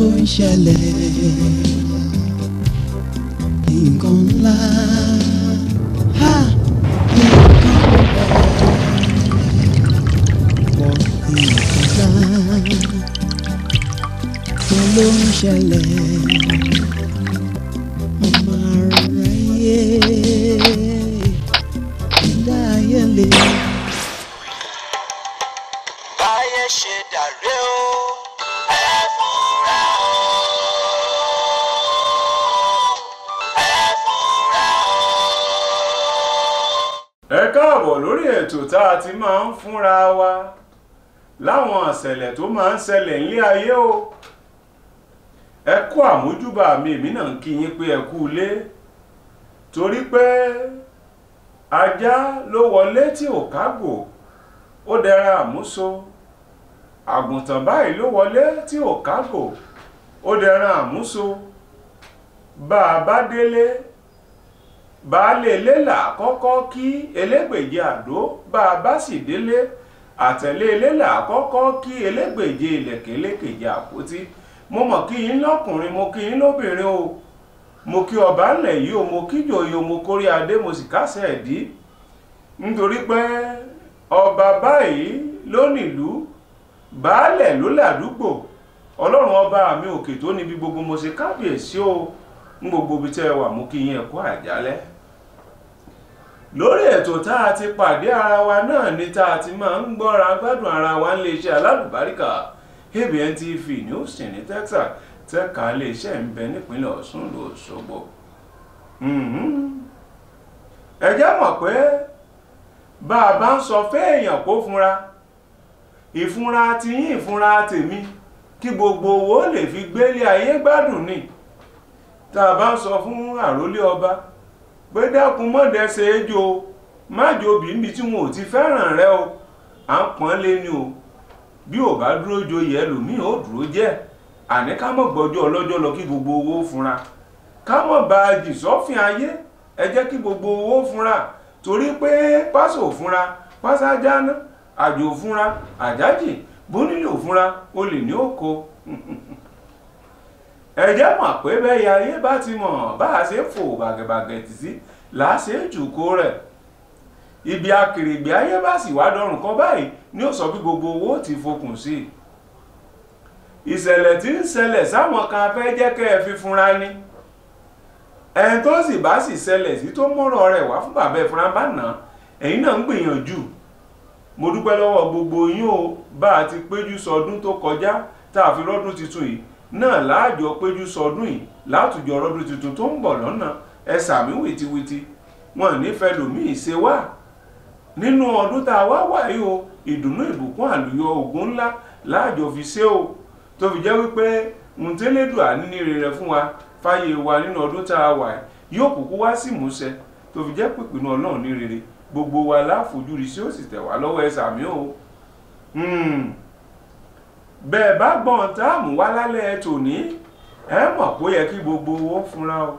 ń ṣẹlẹ̀ nǹkan ńlá ha nǹkan pọ̀ nǹkan ńlá kí ló ń ṣẹlẹ̀ ọmọ aráyé ẹ̀dá ayé lè. báyé ṣe dàrẹ́ o ẹ fúnra o ẹ fúnra o. ẹ káàbọ̀ lórí ètò tá a ti máa ń fúnra wa láwọn àṣẹlẹ̀ tó máa ń ṣẹlẹ̀ nílé ayé o ẹ kú àmójúbà mi èmi náà ń kí yín pé ẹ kú ilé torí pé ajá ló wọlé tí ò kágò ó dẹra àmúso àgùntàn báyìí ló wọlé tí ò kágò ó dẹra àmúso bá a bá délé baálé ilé là kọ́kọ́ kí elégbèje àdó bá a bá sì délé àtẹ̀lé ilé là kọ́kọ́ kí elégbèje ìlẹ̀kẹ̀lẹ́kẹ̀jẹ àpótí mo mọ̀ kí yín lọ́kùnrin mo kí yín lóbìnrin o mo kí ọba ńlẹ̀ yìí o mo kí jòyè o mo kórí adé mo sì kásẹ̀ ẹ̀dí nítorí pé ọba báyìí ló nílùú baálẹ̀ ló làdúgbò ọlọ́run ọba mi òkè tó níbi gbogbo mo ṣe kábíyèsí o ń gbogbo ibi tẹ́ ẹ wà mú kí yín ẹ̀kọ́ àjálẹ́ lórí ètò tá a ti pàdé ara wa náà ni tá a ti máa ń gbọ́ra gbádùn ara wa ń lè ṣe alálùbáríkà ABN TV ní Austin ní Texas tẹ́ka iléeṣẹ́ ń bẹ nípínlẹ̀ Ọ̀ṣun l'Óṣogbo ẹ jẹ́ mọ̀ pé bá a bá ń sọ fẹ́ẹ̀yàn kó fúnra ìfúnra ti yín ìfúnra tèmi kí gbogbo owó lè fi gbélé ayé gbádùn ni tá a bá ń sọ fún àrólé ọba pé dákun mọ́dẹ́sẹ̀ ejò májò bíbí tí wọn ò ti fẹ́ràn rẹ o à ń pọ́n lé ní o bí ò bá dúró joyè ẹlòmíì ó dúró jẹ́ àní ká mọ̀ gbọ́jọ́ ọlọ́jọ́ lọ kí gbogbo owó fúnra ká mọ̀ bá a jì sọ́fìn ayé ẹ jẹ́ kí gbogbo owó fúnra torí pé pásò fúnra pásá jáná àjò fúnra àjájì bónílò fúnra olè ní òkò ẹ jẹ́ mọ̀ pé bẹ́ẹ̀ ayé bá ti mọ̀ bá a ṣe fò bàgẹ̀bàgẹ̀ tì sí là á ṣe jùkó rẹ̀ ibi akèrègbè ayé bá sì wá dọrùn kan báyìí ni ó sọ bí gbogbo owó ti fokùn sí ìṣẹ̀lẹ̀ tí ń ṣẹlẹ̀ sáwọn kan fẹ́ jẹ́ kẹ́ ẹ fi fúnra ní ẹni tó sì bá sì ṣẹlẹ̀ sí tó mọ́rọ̀ rẹ̀ wá fún bàbá ẹ̀ fúnra bá nà ẹ̀yin náà ń gbìyànjú mo dúpẹ́ lọ́wọ́ gbogbo yín o bá a ti péjú sọdún tó kọjá tá a fi rọ́dún tuntun yìí náà láàjọ péjú sọdún yìí látùjọ rọ́dún tuntun tó ń bọ̀ lọ́nà ẹ sàmí wìtìwìtì wọn nífẹ̀ẹ́ lòmíì ṣe wá nínú ọdún tá a wá wà yìí o ìdùnnú ìbùkún àlùyọ ògùn ńlá láàjọ fi ṣe o tó fi jẹ́ wípé ntẹ́lẹ́dùà níní rere fún wa fáyé wa nínú ọdún tá a wà yóò kúkú wá sí ìmúṣẹ tó fi jẹ́ pípinnu ọlọ́run ní rere gbogbo wa láfojúrí sí ó sì tẹ̀ wá lọ́wọ́ ẹ sàmí o bẹ́ẹ̀ bá gbọ́n táàmù wá lálẹ́ tòní ẹ mọ̀ pé ó yẹ kí gbogbo owó fúnra o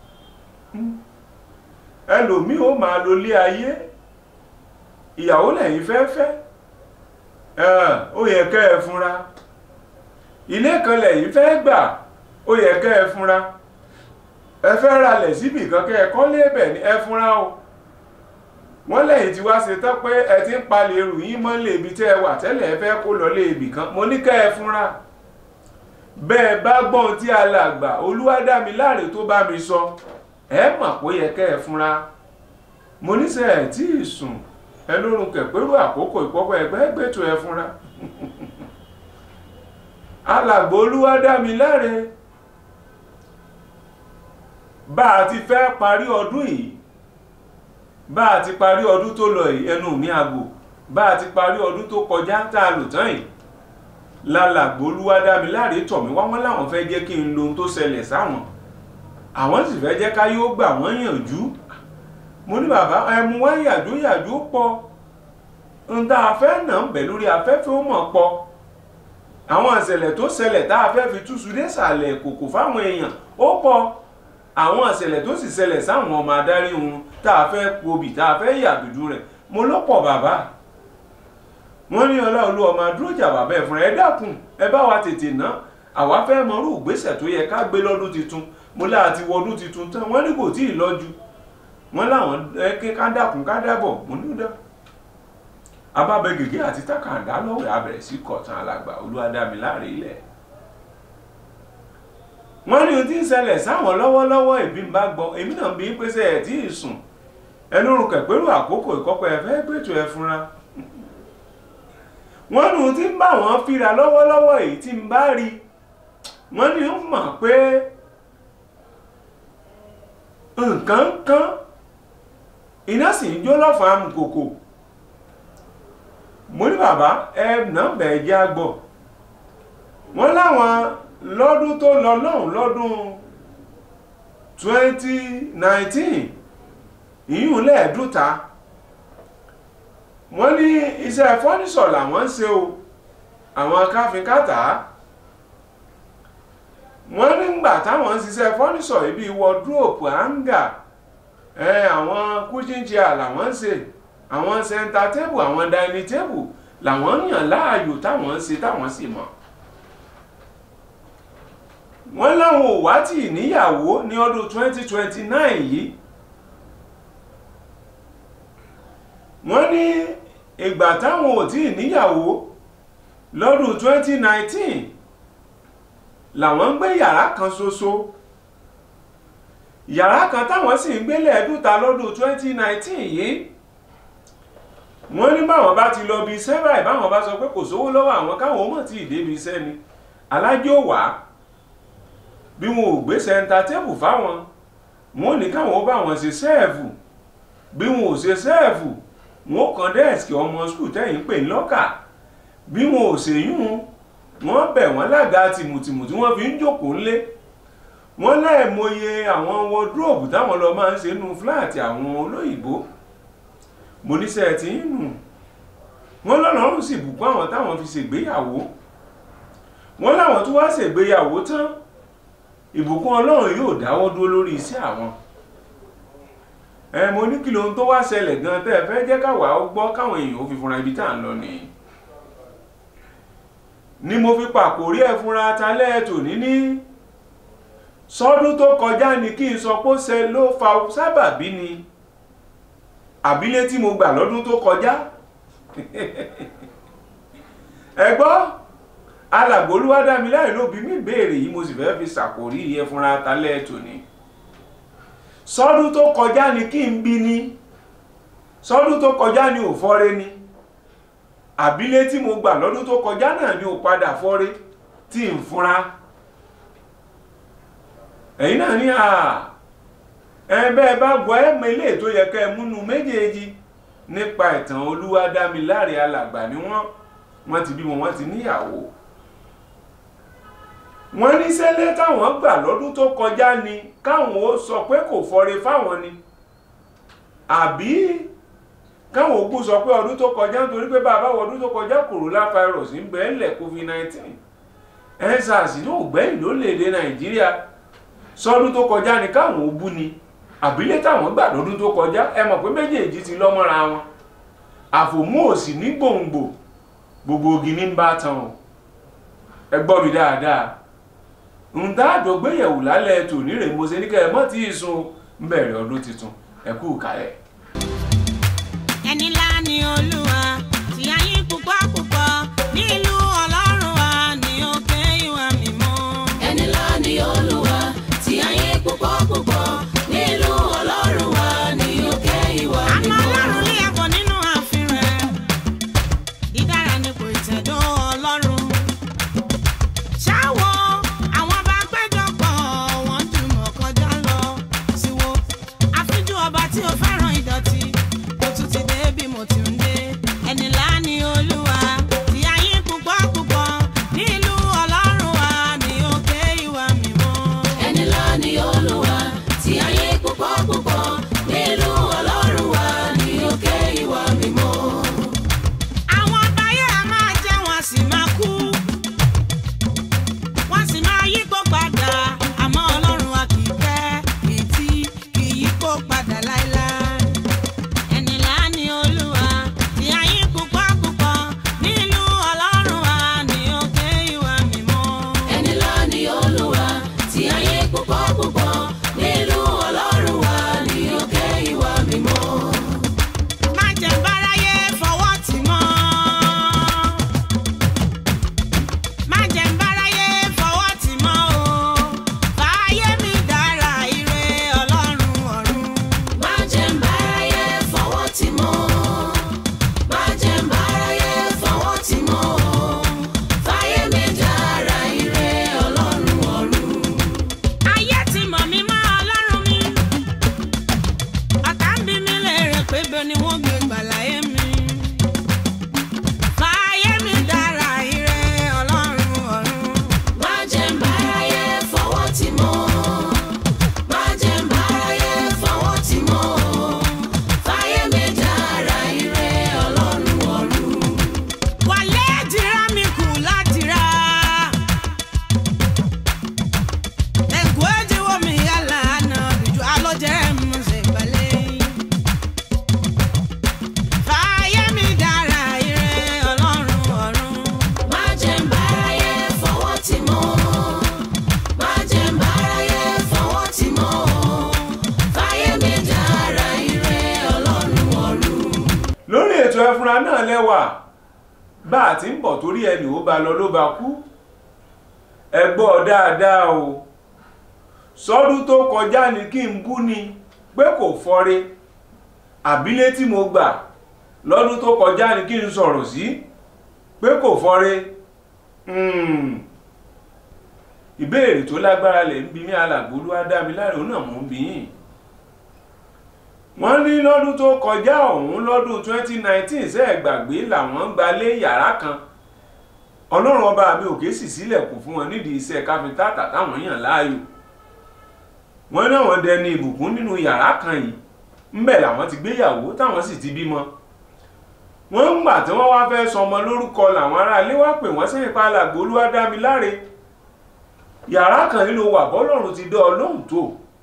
ẹlòmíì ó máa lo ilé ayé ìyàwó lẹ́yìn fẹ́fẹ́ ó yẹ kẹ́ ẹ fúnra ilé kan lẹ́yìn fẹ́ gbà ó yẹ kẹ́ ẹ fúnra ẹ fẹ́ ralẹ̀ síbì kan kẹ́ ẹ kọ́lé ẹ̀bẹ̀ ní ẹ fúnra o wọ́n lẹ́yìn tí wá ṣe tán pé ẹ ti ń palẹ̀ ẹrù yín mọ́lẹ̀ ibi tẹ́ ẹ wà tẹ́lẹ̀ ẹ fẹ́ kó lọ lé ibì kan mo ní kẹ́ ẹ fúnra bẹ́ẹ̀ bá gbọ́n tí alàgbà olúwadámiláre tó bá mi sọ ẹ mọ̀ pé yẹ kẹ́ ẹ fúnra mo níṣẹ́ ẹ̀ tí ì sùn ẹ lórun kẹ̀pẹ́rú àkókò ìpọ́pọ́ ẹgbẹ́ gbẹ́tò ẹ fúnra alàgbà olúwadámiláre bá a ti fẹ́ parí ọdún yìí bá a ti parí ọdún tó lọ yìí ẹnu mi àgbò bá a ti parí ọdún tó kọjá tá a lò tán yìí lálàgbò olúwadámiláre tọ̀ mí wá wọ́n láwọn fẹ́ jẹ́ kí n lo ohun tó ṣẹlẹ̀ sáwọn àwọn sì fẹ́ jẹ́ ká yóò gbà wọ́n yànjú mo ní bàbá ẹmu wá yàjú yàjú pọ̀ n tá a fẹ́ nà ń bẹ̀ lórí afẹ́fẹ́ ó mọ̀ pọ̀ àwọn ìṣẹ̀lẹ̀ tó ṣẹlẹ̀ tá a fẹ́ fi túṣu désàlẹ̀ kòkò fáwọn èèyàn ó pọ̀ àwọn ìṣẹ̀lẹ̀ tó sì ṣẹlẹ̀ sáwọn ọmọ adarí wọn tá a fẹ́ pobì tá a fẹ́ yàdùdú rẹ̀ mo lọ́pọ̀ bàbá wọ́n ní ọláolú ọmọ adúrójà bàbá ẹ̀ fúnra ẹ dákun ẹ bá wa tètè ná àwa fẹ́ mọrú ìgbésẹ̀ tó yẹ ká gbé lọ́dún tuntun mo láà ti wọdún tuntun tán wọ́n ní kò tí ì lọ́jú wọ́n láwọn ẹ ká dákun ká dábọ̀ mo ní dá abábẹ gègé àti takàndá lọ́wọ́ abẹ̀rẹ̀ sí kọ̀tàn alàgbà olúwadámiláre ilẹ̀ wọ́n ní ohun tí ń ṣẹlẹ̀ sáwọn lọ́wọ́lọ́wọ́ ìbí ń bá gbọ́ èmi náà bí pèsè ẹ̀ tí ì sùn ẹnu rùn kẹ̀pẹ́rù àkókò ìkọ́kọ́ ẹ fẹ́ gbẹ́tò ẹ fúnra wọ́n ní ohun tí ń bá wọn fíra lọ́wọ́lọ́wọ́ èyí tí ń bá rí wọ́n ní ń mọ̀ pé nǹkan ń kán iná sì ń jó lọ́fàá amùkòkò mo ní bàbá ẹ nọ́mbà ẹ jẹ́ àgbọ̀ wọ́n láwọn lọ́dún tó lọ lọ́hùn lọ́dún 2019 ìyún lẹ́ẹ̀dúta wọ́n ní iṣẹ́ fọ́nísọ̀ làwọn ń ṣe o àwọn káfíńkátà wọ́n nígbà táwọn ń ṣiṣẹ́ fọ́nísọ̀ ibi wọ́dúrópù áńgà àwọn kúchín chair làwọn ń ṣe àwọn sẹ́ńtà tébù àwọn dáínì tébù làwọn ń yàn láàyò táwọn ń ṣe táwọn sì mọ̀ wọ́n láwọn ò wá tì níyàwó ní ọdún 2029 yìí wọ́n ní ìgbà táwọn ò tí níyàwó lọ́dún 2019 làwọn ń gbé yàrá kan ṣoṣo yàrá kan táwọn sì ń gbélé ẹ̀dúta lọ́dún 2019 yìí wọ́n ní báwọn bá ti lọ bí iṣẹ́ báyìí báwọn bá sọ pé kò sówó lọ́wọ́ àwọn káwọn ó mọ̀ tí ìdébi iṣẹ́ ni alájò wá bí wọn ò gbé sẹ́ńtà tébù fáwọn wọn ò ní káwọn ó bá wọn ṣe sẹ́ẹ̀fù bí wọn ò ṣe sẹ́ẹ̀fù wọn ó kan dẹ́ẹ̀sì ọmọ skul tẹ́yìn pè ní lọ́kà bí wọn ò ṣèyún wọn bẹ̀ wọ́n lága tìmùtìmù tí wọ́n fi ń jókòó ńlé wọ́n láìmọye àwọn wọdúróòbù táwọn lọ máa ń ṣe nínú fúláàtì àwọn olóyìnbó mo níṣẹ́ tí ń nù wọ́n lọ́lọ́run sì bùkún àwọn táwọn fi ṣègbéyàwó wọ́n láwọn tó wá ṣègbéyàwó tán ìbùkún ọlọ́run yóò dáwọ́ dúró lórí iṣẹ́ àwọn ẹ mo ní kí lóhun tó wá ṣẹlẹ̀ gan tẹ́ ẹ fẹ́ jẹ́ káwa ó gbọ́ káwọn èèyàn ó fi fúnra ibi tá à ń lọ nìyí ni mo fi pàkórí ẹ̀ fúnra talẹ́ ẹ̀ tòní ní sọ́dún tó kọjá ni kí n sọ pé ó ṣe ló fa sábàbí ni àbílẹ̀ tí mo gbà lọ́dún tó kọjá ẹ gbọ́ alàgbòlúwádámiláì ló bí mi béèrè yìí mo sì fẹ́ fi ṣàkórí yẹ fúnra talẹ́ tòní sọ́dún tó kọjá ni kí n bí ni sọ́dún tó kọjá ni ò fọ́re ni àbílẹ̀ tí mo gbà lọ́dún tó kọjá náà ni ò padà fọ́re tí n fúnra ẹ̀yin náà ní à ẹ̀bẹ́ bá gbọ́ ẹ̀mọ ilé tó yẹ kẹ́ ẹ múnú méjèèjì nípa ìtàn olúwadámiláre alàgbà ni wọ́n wọ́n ti bímọ wọ́n ti níyàwó wọ́n ní sẹ́lẹ̀ táwọn gbà lọ́dún tó kọjá ni káwọn ó sọ pé kò fọre fáwọn ni àbí káwọn ògbó sọ pé ọdún tó kọjá nítorí pé bàbá wọ ọdún tó kọjá corona virus ń bẹ ńlẹ̀ covid-19 ensars náà gbẹ̀yìn lórílẹ̀‐èdè nàìjíríà sọdún tó kọjá ni káwọn ó bú ni àbílẹ̀ táwọn gbà lọ́dún tó kọjá ẹ mọ̀ pé méjèèjì ti lọ́mọ́ra wọn àfòmú òsì ní gbòǹgbò gbogbo ogi ní bá tán o ẹ gbọ́ mi dáadáa ń tá àjọgbéyẹ̀wò lálẹ́ tòní rè mo ṣe ní kẹ́ ẹ mọ́ tí ì sun ń bẹ̀rẹ̀ ọdún tuntun ẹ kú kálẹ̀. ẹni ńlá ni olúwa tí a yín púpọ̀ púpọ̀ nílùú ọlọ́run wa ní òkè ìwà mímọ́. ẹni ńlá ni olúwa tí ayé púpọ̀ púpọ̀ nílùú ọlọ́run wa ní òkè ìwà àmọ́ mímọ́. ọlọ́run lé ẹ̀kọ́ nínú ààfin rẹ̀ dídára ni kò tẹ̀dọ́ ọlọ́run. ṣáwo àwọn bá péjọpọ̀ wọ́n jùmọ̀ kọjá lọ síwó àfijú ọba tí ó fẹ́ràn ìdọ̀tí kò tún ti dé bí mo ti ń dé ẹni ńlá ni olúwa tí ayé púpọ̀ púpọ̀ nílùú ọlọ́run wa ní òkè ìwà mímọ́. ẹni ńlá ni olúwa tí ayé púpọ̀ púpọ̀ nílùú ọlọ́run wa ní òkè ìwà mímọ́. àwọn àgbáyé a máa jẹ́ wọn sì máa kú wọ́n sì máa yípo padà àmọ́ ọlọ́run wa kì í pẹ́ kì í tí kì í yípo padà láéláé. òdodo ni wọ́n gbé gbàláyé mi. fàyè mi dára ire ọlọ́run ọ̀run. má jẹ́ ń báráyé fọwọ́ tì mọ́ má jẹ́ ń báráyé fọwọ́ tì mọ́ fáyé mi dára ire ọlọ́run ọ̀run. wàlé dira mi kù ládìra. ẹ̀kọ́ ẹ̀dínwó mi yálà àná bìjú alọ́jẹ́ mu ṣe balẹ̀. fàyè mi dára ire ọlọ́run ọ̀run. má jẹ́ ń báráyé fọwọ́ tì mọ́ má jẹ́ ń báráyé fọwọ́ tì mọ́ fáyé mi dára ire ọlọ́run ọ̀run. lórí ètò ẹfúnra náà lẹ́wà bá a ti ń bọ̀ torí ẹnì ó ba lọ ló ba kú ẹ gbọ́ dáadáa o sọ́dún tó kọjá ni kí n bú ni pé kò fọ́re àbílẹ̀ tí mo gbà lọ́dún tó kọjá ni kí n sọ̀rọ̀ sí pé kò fọ́re Hmm. ìbéèrè tó lágbára lẹ̀ ń bi mí alàgbólú ádámiláre òun náà mò ń bi yín wọ́n ní lọ́dún tó kọjá ọ̀hún lọ́dún 2019 ṣe é gbàgbé làwọn ń gbalé yàrá kan ọlọ́run ọba mi òkè sì sílẹ̀kùn fún wọn nídìí iṣẹ́ káfíńtàtà táwọn yàn láàyò wọ́n náà wọ́n dẹni ìbùkún nínú yàrá kan yìí ńbẹ̀ làwọn ti gbéyàwó táwọn sì ti bímọ wọ́n ń gbà tí wọ́n wá fẹ́ sọmọ lórúkọ làwọn aráalé wá pè wọ́n sẹ́yìn palàgbò olúwadámiláre yàrá kan yìí ló wà bọ́lọ́run ti dán ọ lóhùn tó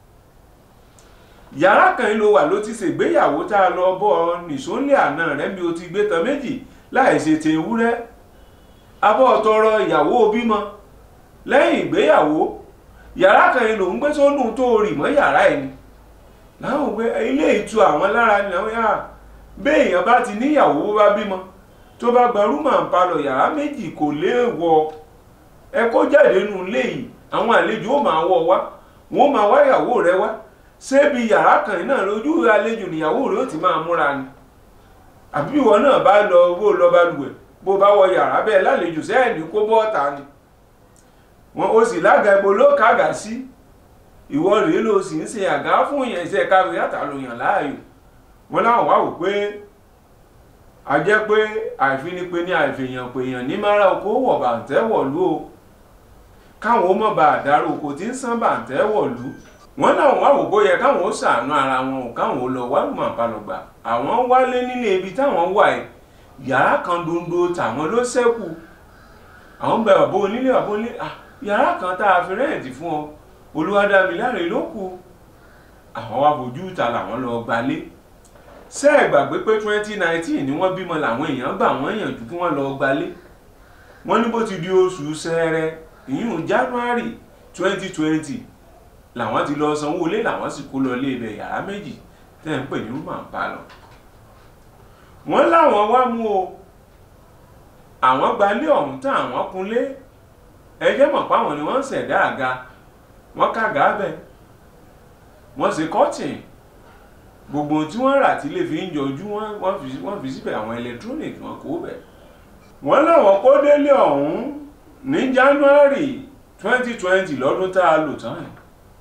yàrá kan yìí ló wà ló ti ṣègbéyàwó tá a lọ bọ́ ọ nìṣólè àná rẹ̀ bí o ti gbé tán méjì láì ṣe ti ewúrẹ́ abọ́ tọrọ ìyàwó bímọ lẹ́yìn ìgbéyàwó yàrá kan yìí ló ń gbé sónú tó rì mọ́ yàrá ẹ̀ ni láwọn gbé ilé ìtu àwọn lára ni àwọn yàrá béèyàn bá ti níyàwó bó bá bímọ tó bá gba rúmà ń palọ̀ yàrá méjì kò léèwọ̀ ẹ kó jáde nù ilé yìí àwọn àlejò ó máa wọ̀ wá wọ́n máa wá ìyàwó rẹ wá ṣébi yàrá kan yìí náà lójú àlejò níyàwó rẹ ó ti máa múra ni àbí ìwọ náà bá lọ bó lọ bá lùwẹ̀ bó bá wọ yàrá bẹ́ẹ̀ lálejò sẹ́yìn ní kó bọ́ọ̀ta ni wọn ó sì lága ibo ló kàgà sí ìwọ rèé ló sì ń ṣe àgá fún yẹn iṣẹ́ káwé àtàlóyàn láàyò wọn láwọn wá wò pé a jẹ́ pé àìfinipe ní àìfèèyàn pèèyàn ní mara oko wọ̀ bàǹtẹ́ wọ̀lú o káwọn ó mọ̀ bá àdárò oko tí ń sán bàǹtẹ́ wọ̀lú wọn láwọn wá wò bóyá káwọn ó ṣàánú ara wọn ò káwọn ó lọ wá lùmọ̀ àpalọ̀gbà àwọn wálé nílé ibi táwọn wà ẹ̀ yàrá kan dondo tàwọn ló ṣẹ́kù àwọn bẹ bàbá onílé bàbá onílé ah yàrá kan tá a fi rẹ́ẹ̀tì fún ọ olúwadámiláre ló kù àwọn wá fojú ìta làwọn lọ gbalé ṣé ẹ gbàgbé pé twenty nineteen ni wọ́n bímọ làwọn èèyàn gbà wọ́n yànjú kí wọ́n lọ gbalé wọ́n ní bó ti di oṣù ṣẹẹrẹ ìyún january twenty twenty làwọn ti lọ sanwó ilé làwọn sì kó lọ ilé ibẹ̀ yàrá méjì tẹ́ ń pè ní rúmà ń bá lọ wọ́n láwọn wá mú o àwọn gbalé ọ̀hún tán àwọn kunlé ẹjẹ́ mọ̀ páwọn ni wọ́n ń ṣẹ̀dá àga wọ́n kàgà bẹ̀ wọ́n ṣe kọ́tìn gbogbo ohun tí wọ́n rà tí lè fi ń yọjú wọ́n wọ́n fi wọ́n fi síbẹ̀ àwọn electronic wọn kó bẹ̀. wọ́n láwọn kó délé ọ̀hún ní january twenty twenty lọ́dún tá a lò tán yìí.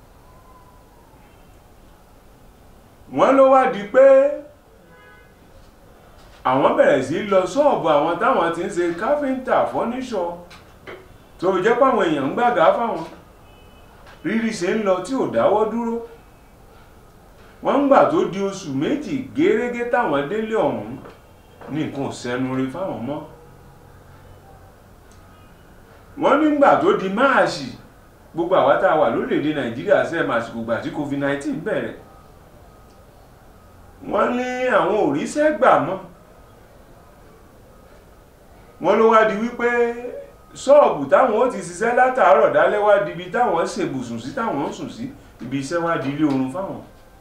wọ́n ló wá di pé àwọn bẹ̀rẹ̀ sí lọ ṣọ́ọ̀bù àwọn táwọn ti ń ṣe káfíńtà fọ́níṣọ̀ tó jẹ́ páwọn èèyàn ń gbàgà fáwọn rírí ṣe ń lọ tí ò dáwọ́ dúró wọ́n ń gbà tó di oṣù méjì gẹ́rẹ́gẹ́ táwọn délé ọ̀hún ní nǹkan sẹ́nu rí fáwọn mọ́ wọ́n nígbà tó di máàṣì gbogbo àwa tá a wà lórílẹ̀‐èdè nàìjíríà ṣe máàṣì gbogbo àti covid-19 bẹ̀rẹ̀ wọ́n ní àwọn òrìṣẹ́ gbà mọ́ wọ́n ló wá di wípé ṣọ́ọ̀bù táwọn ó ti ṣiṣẹ́ látàárọ̀ dálẹ́ wá di ibi táwọn ṣèbùsùn sí táwọn ń sùn sí ibi iṣẹ́ wá di ilé oorun fáwọn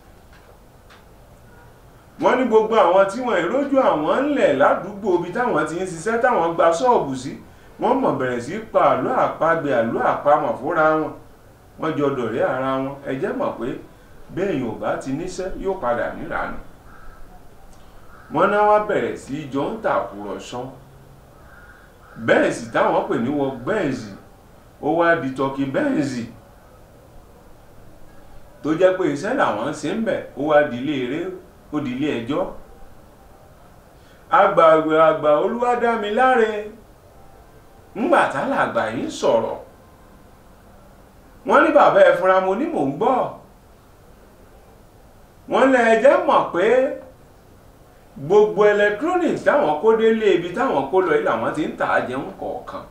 wọ́n ní gbogbo àwọn tí wọ́n ìrójú àwọn ńlẹ̀ ládùúgbò ibi táwọn ti ń ṣiṣẹ́ táwọn gba ṣọ́ọ̀bù sí wọ́n mọ̀ bẹ̀rẹ̀ sí pa àlọ́ àpagbè àlọ́ àpamọ̀ fúnra wọn wọ́n jọ dọ̀rẹ́ ara wọn ẹ jẹ́ mọ̀ pé béèyàn ò bá ti níṣẹ́ yóò padà níranù wọ́n náà wá bẹ̀rẹ̀ sí jọ ń tàkùrọ̀sọ bẹ́ẹ̀ sì táwọn pè ní wọ bẹ́ẹ̀nsì ó wá di tọkì bẹ́ẹ̀nsì tó jẹ́ pé iṣẹ́ làwọn ṣe ń bẹ̀ ó wá di ilé eré ó di ilé ẹjọ́ àgbààgbà àgbà olúwadámiláre ńgbà tálàgbà yìí ń sọ̀rọ̀ wọ́n ní bàbá ẹ fúnra mo ní mò ń gbọ́ wọ́n lẹ ẹjẹ́ mọ̀ pé gbogbo electronics táwọn kó délé ibi táwọn kó lọ yìí làwọn ti ń tà á jẹun kọ̀ọ̀kan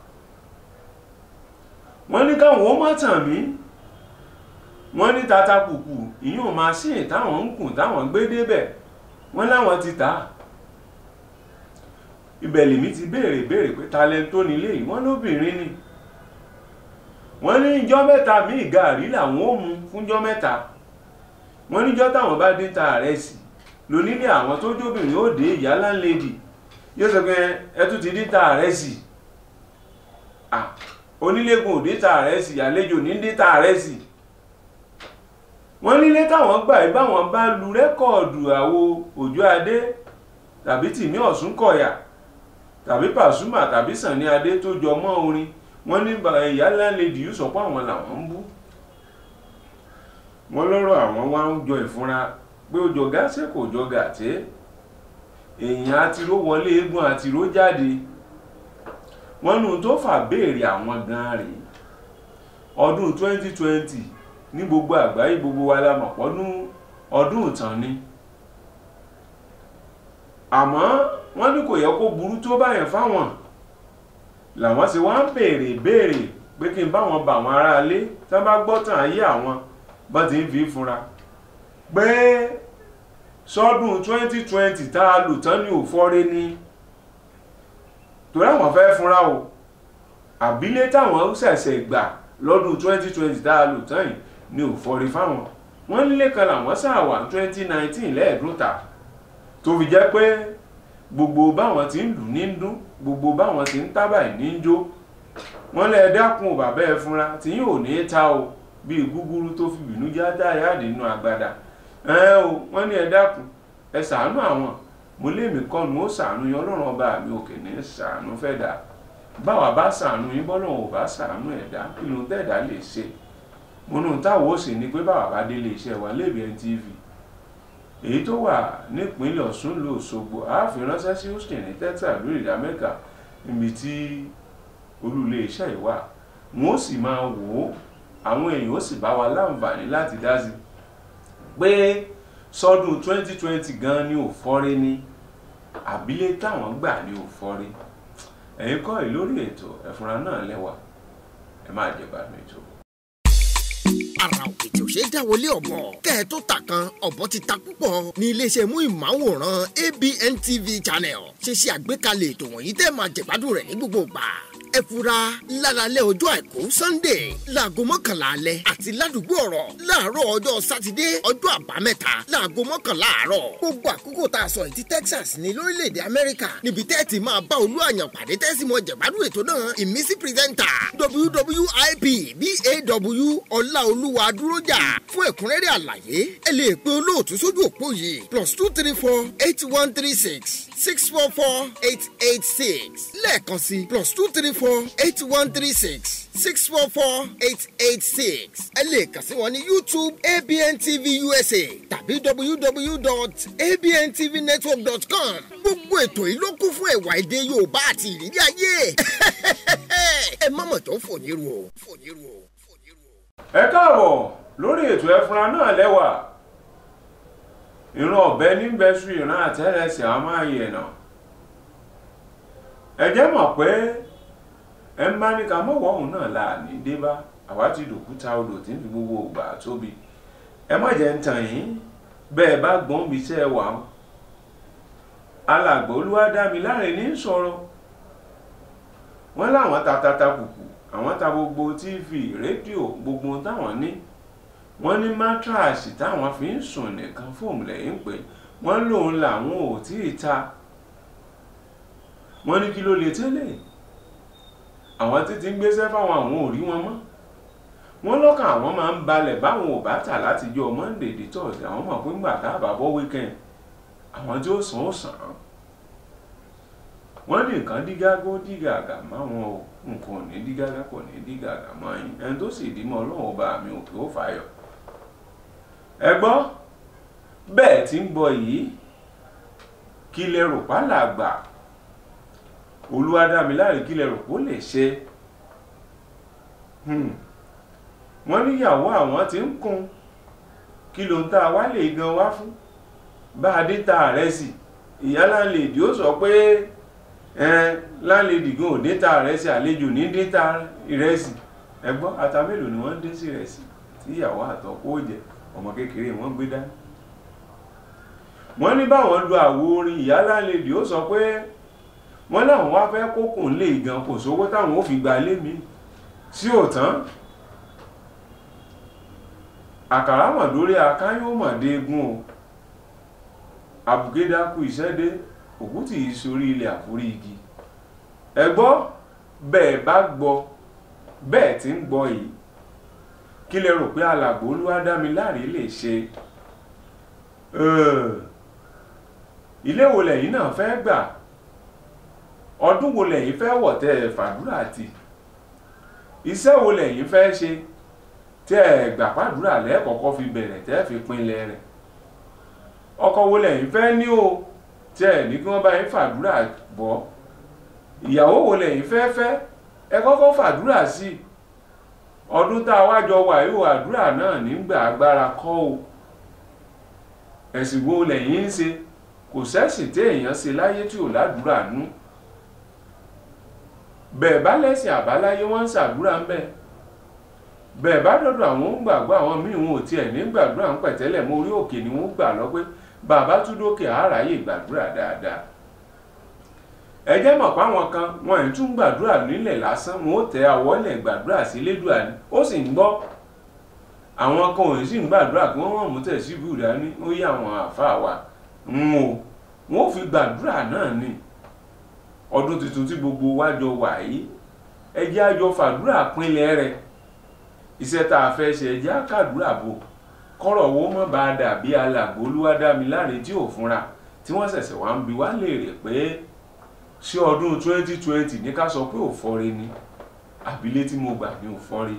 wọ́n ní káwọn ó má tàn mí wọ́n ní tata kùkù ìyún machine táwọn ń kùn táwọn gbé débẹ̀ wọ́n láwọn ti tà á ibẹ̀ lèmi ti béèrè béèrè pé talent tó nílé yìí wọ́n lóbìnrin ni wọ́n ní ijọ́ mẹ́ta míì gàrí làwọn ó mu fúnjọ́ mẹ́ta wọ́n níjọ́ táwọn bá dé ta rẹ̀ sí lónílé àwọn tó jóbìnrin ó dé ìyá láńlẹ́dì yóò sọ pé ẹ tún ti dé ta rẹ̀ sí onílégún òde ta rẹ̀ sí àlejò ní dé ta rẹ̀ sí wọ́n nílé táwọn gbà yìí báwọn bá lu rẹ́kọ̀ọ̀dù àwo òjò adé tàbí tìmí ọ̀sùn kọ̀yà tàbí pàṣùmà tàbí sànni adé tó jọ mọ́ orin wọ́n ní ìyá láńlẹ́dì yóò sọ pé àwọn làwọn ń bú wọ́n lọ́rọ̀ àwọn wá ń jọ ìfúnra pé ó jọ gáṣẹ́ kò jọ gàtẹ́ èèyàn àtiró wọlé eégún àtiró jáde wọ́n nù tó fà béèrè àwọn gan rèé ọdún 2020 ní gbogbo àgbáyé gbogbo wa la mọ̀ pọ́dún ọdún ìtàn ni àmọ́ wọ́n ní kò yẹ kó burú tó báyẹn fáwọn làwọn sì wá ń béèrè béèrè pé kí n báwọn bá àwọn aráalé tí wọ́n bá gbọ́ tàn ayé àwọn bá ti ń fi fúnra pé sọ́dún 2020 tá a lò tán ní òfọ́rẹ́ ní torí àwọn fẹ́ fúnra o àbílẹ̀ táwọn ṣẹ̀ṣẹ̀ gbà lọ́dún 2020 tá a lò tán yìí ní òfọ́rẹ́ fáwọn wọ́n nílé kan làwọn ṣàwà 2019 lẹ́ẹ̀dúntà tó fi jẹ́ pé gbogbo báwọn ti ń lù ní ń dún gbogbo báwọn ti ń tábà ní ń jó wọ́n lẹ dákun bàbá ẹ fúnra tí yóò ní ta o bíi gúgúrú tó fi bínú já dáyàdé nínú agbada ẹ o wọ́n ní ẹ dákun ẹ ṣàánú àwọn mo lémi kọ́nu ó ṣàánú yín ọlọ́run ọba mi òkè ní ṣàánú fẹ́ dà báwa bá ṣàánú yín bọ́lọ́run ò bá ṣàánú ẹ̀dá kí ló ń tẹ̀dá lè ṣe mo nù táwọn ó sì ní pé báwa bá délé iṣẹ́ wa lébi NTV èyí tó wà nípínlẹ̀ Ọ̀ṣun ló Òṣogbo àáfin ránṣẹ́ sí Houston ní Texas lórí ìdá Amẹ́ríkà níbi tí olú ilé iṣẹ́ yìí wà wọn ó sì máa wò ó àwọn èèyàn ó sì bá wa láǹfààní láti dá sí pé sọdún 2020 gan ni ò fọ́rẹ́ ní àbílẹ̀ táwọn gbà ni ò fọ́rẹ́ ẹ̀yin kọ́ ẹ̀ lórí ètò ẹ̀fúnra náà lẹ́wà ẹ máa jẹ̀bà ní ètò. ara òkè tí ò ṣe é dáwọlé ọ̀bọ kẹ́ ẹ tó ta kan ọ̀bọ ti ta púpọ̀ ní iléeṣẹ́ mú ìmáwòrán ABN TV channel ṣe ṣe àgbékalẹ̀ ètò wọ̀nyí tẹ́ máa jẹ̀gbádùn rẹ̀ ní gbogbo ìgbà ẹ fura lálálẹ́ ọjọ́ àìkú sunday láago mọ́kànlá alẹ́ àti ládùúgbò ọ̀rọ̀ láàárọ̀ ọjọ́ sátidé ọjọ́ àbámẹ́ta láago mọ́kànlá àárọ̀ gbogbo àkókò tá a sọ yìí ti texas ní lórílẹ̀‐èdè amẹ́ríkà níbi tẹ́ ti máa bá olú àyàn pàdé tẹ́sí mọ́ jẹ̀gbádùn ètò náà ìmísí pírẹ́sẹ̀ntà wwip baw ọláolúwa dúrójà fún ẹ̀kúnrẹ́rẹ́ àlàyé ẹ lè pe olóòtú sójú òpó yìí plus two three four eight one three six six four four eight eight six lẹ́ẹ̀kan sí plus two three four eight one three six six four four eight eight six ẹ lè kàn sí wọn ní youtube abn tv usa tàbí www.abntvnetwork.com gbogbo ètò yìí ló kún fún ẹ̀wà èdè yorùbá àti ìrírí ayé ẹ má mọ̀ tó fòníru o fòníru o fòníru o. ẹ káàbọ̀ lórí ètò ẹfúnra náà lẹ́wà ìran ọ̀bẹ níbẹ̀sù ìran àtẹ́rẹsẹ̀ a máa yẹ̀ nà ẹ jẹ́ mọ̀ pé ẹ ń bá ní ká mọ̀wọ́ òun náà là ní débá àwa ti dòkúta odò tí ń fi gbogbo ògbà tóbi ẹ má jẹ́ ń tàn yín bẹ́ẹ̀ bá gbọ́n bí iṣẹ́ wà ó alàgbà Olúwadámiláre ní sọ̀rọ̀ wọ́n láwọn ta tata kùkù àwọn ta gbogbo tíìfì rédíò gbogbo táwọn ní wọ́n ní mátíráàsì táwọn fi ń sùn nìkan fóòmù lẹ́yìn pé wọ́n lòun làwọn ò tí ì ta wọ́n ní kí ló lè tẹ́lẹ̀ àwọn títí ń gbéṣẹ́ fáwọn àwọn ò rí wọn mọ́ wọ́n lọ́kàn àwọn máa ń balẹ̀ báwọn ò bá tà láti jọ monday di thursday àwọn mọ̀ pé ńgbà tá a bá bọ́ weekend àwọn tí ó sàn ó sàn án wọ́n ní nǹkan dígágó dígàgà máwọn o nǹkan ò ní dígágá kò ní dígàgà mọ́ yín ẹni tó sì dí mọ́ ọlọ́run ọba mi ò kí ó fàyọ̀ ẹ gbọ́ bẹ́ẹ̀ tí ń gbọ́ yìí kí lẹ rò pálàgbà olúwadámiláre kí lẹ rò pó lè ṣe Hmm. wọ́n níyàwó àwọn tí ń kun kí ló ń ta wá lè gan wá fún bá a dé ta rẹ̀ sí ìyá láńlèdì ó sọ pé ẹn láńlèdì gan ò dé ta rẹ̀ sí àlejò ní dé ta ìrẹsì ẹgbọ́n ata mélòó ni wọ́n dé sí ìrẹsì tí ìyàwó àtọkọ ó jẹ ọmọ kékeré wọn gbé dání wọ́n ní báwọn lu àwo orin ìyá láńlèdì ó sọ pé wọ́n láwọn wá fẹ́ kókùn lè gan kò sówó táwọn ó fi gba lé mi sí òtán àkàrà mọ̀ lórí akáyọ̀ mọ̀dé egun o àbùgédákù ìṣẹ́dé òkú tì í sórí ilẹ̀ àforí igi ẹ gbọ́ bẹ́ẹ̀ bá gbọ́ bẹ́ẹ̀ tí ń gbọ́ yìí kí lẹ rò pé alàgbò olúwadámiláre lè ṣe Ẹ̀, ilé wo lẹ́yìn náà fẹ́ gbà ọdún wo lẹ́yìn fẹ́ wọ̀ tẹ́ ẹ fàdúrà tì iṣẹ́ wo lẹ́yìn fẹ́ ṣe tẹ́ ẹ gbà pàdúrà lẹ́ẹ̀kọ́kọ́ fi bẹ̀rẹ̀ tẹ́ ẹ fi pinlẹ̀ rẹ̀ ọkọ wo lẹ́yìn fẹ́ ní o tẹ́ ẹ ní kí wọ́n bá yín fàdúrà bọ́ ìyàwó wo lẹ́yìn fẹ́ fẹ́ ẹ kọ́kọ́ fàdúrà sí i ọdún tá a wá jọ wà yóò àdúrà náà nígbà agbára kọ́ o ẹ̀sìn wo lẹ́yìn ń ṣe kò sẹ́sìn tí èèyàn ṣe láyé tí ò ládùúrà nú bẹ́ẹ̀ bá lẹ́sìn àbáláyé wọ́n ń ṣàdúrà ń bẹ̀ bẹ́ẹ̀ bá dọ̀dọ̀ àwọn ń gbàgbọ́ àwọn míì wọn ò tiẹ̀ ní gbàdúrà ń pẹ̀tẹ́lẹ̀ mọ́ orí òkè ni wọ́n gbà lọ pé bàbá tún dókè àráyè gbàdúrà dáadáa ẹ jẹ́ mọ̀ páwọn kan wọn ì tún gbàdúrà nílẹ̀ lásán wọn ó tẹ àwọlẹ̀ gbàdúrà sí lédùá ni ó sì ń gbọ́ àwọn kan ò sì ń gbàdúrà kí wọ́n wọ́n mú tẹ̀ sí bùrà ní ó yí àwọn àáfàá wa ń o wọn ò fi gbàdúrà náà ni ọdún tuntun tí gbogbo wa jọ wà yìí ẹ jẹ́ àjọ fàdúrà pinlẹ̀ rẹ̀ iṣẹ́ tá a fẹ́ ṣe ẹ jẹ́ àkàdúrà bò kọ́rọ̀ owó mọ́ bá a dà bí alàgbò olúwadámiláre tí ò fúnra tí wọ́n ṣẹ̀ṣẹ̀ wá ń bi wá léèrè pé ṣé ọdún 2020 ní ká sọ pé ò fọ́re ni àbílé tí mo gbà ní ò fọ́re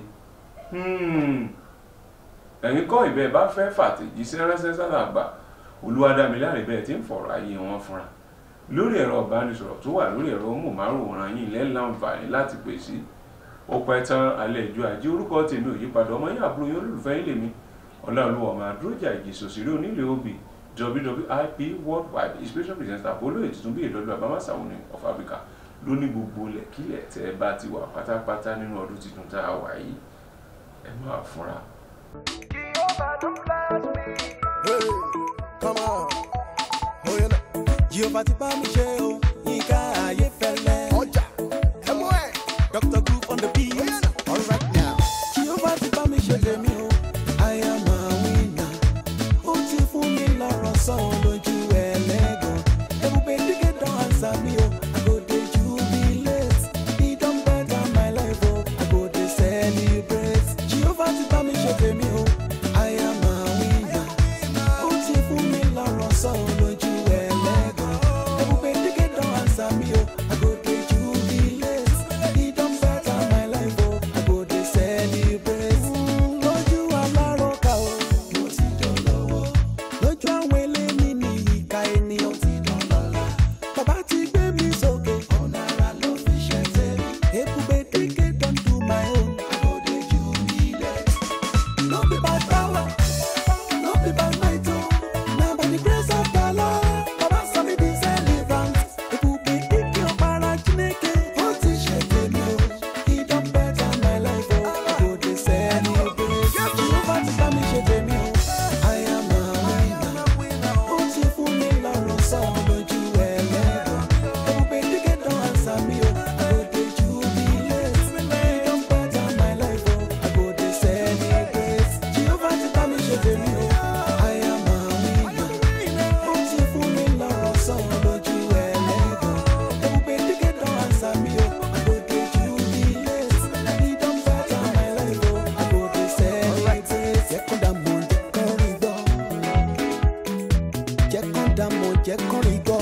ẹ̀yin kọ́ ìbẹ́ bá fẹ́ fàtẹ̀jíṣẹ́ ránṣẹ́ sálàgbà olúwadámiláre bẹ́ẹ̀ tí ń fọ̀rọ̀ ayé wọn fúnra lórí ẹ̀rọ ìbánisọ̀rọ̀ tó wà lórí ẹ̀rọ móhùnmáwòrán yìí lẹ́ láǹfààní láti pè sí ó pẹ́ tán alẹ́ ìjọ àjẹ́ orúkọ tèmi ò yípadà ọmọ yín àbúrò yín olólùfẹ́ yín lèmi ọláolúwa ọmọ àdúrójà ìjìsòsìrí onílé obì wwip worldwide inspiration presenter apollo ètùtù bí ìdọ́dọ̀ àbámásàwọn ní of africa ló ní gbogbo lẹ̀kílẹ̀ tẹ́ ẹ bá ti wà pátápátá nínú ọdún tuntun tá a wà yìí ẹ máa fúnra. Hey, come on. Oh, you know. Jehovah ti bá mi ṣe o, Yínká Ayéfẹ́lẹ́. ọjà ẹ mú ẹ. Dr. Group on the beat. all right now. Jehovah ti bá mi ṣe tèmi o, I am a winner. Ó ti fún mi lọ́rọ̀ sọ lójú ẹlẹ́gàn. Ebube dígé don answer mi o, I go dey jubilate. He don better my life o, I go dey celebrate. Jehovah ti bá mi ṣe tèmi o, I am a winner. Ó ti fún mi lọ́rọ̀ sọ lójú ẹlẹ́gàn. Ebube dígé don answer mi o, I go dey jubilate. He don better my life o, I go dey celebrate. Lójú alárọ̀ká o, mo ti dolówó. Lójú àwọn eléni ní ìka ènìyàn ti dọ̀lọ́lá. Bàbá ti gbé mi sókè, ọ̀nà ara ló fi ṣe tẹ̀lé. Ebube dígé don do my own, I go dey jubilate. No be by power, no be by might o, na by the grace of the Lord. Baba sọ mi di celebrant. Ebube dígé ọ̀pára Chineke, ó ti ṣe tèmi o. He don better my life o, I go dey celebrate. Jehovah ti bá mi ṣe tèmi o, I am a winner. Ó ti fún mi lọ́rọ̀ sọ lójú ẹlẹ́gàn. Ebube dígé don answer mi o, I go dey jubilate. He don better my life o, I go dey celebrate. Jehovah ti bá mi ṣe tèmi o, I am a winner. Ó ti fún mi lọ́rọ̀ sọ lójú ẹlẹ́gàn. Ebube dígé don answer mi o, I go dey jubilate. He don better my life o, I go dey celebrate. Jẹ́ kó dà mọ̀, jẹ́ kó rí gbọ́ jẹ́ kán dá mọ̀ jẹ́ kán rí gbọ́.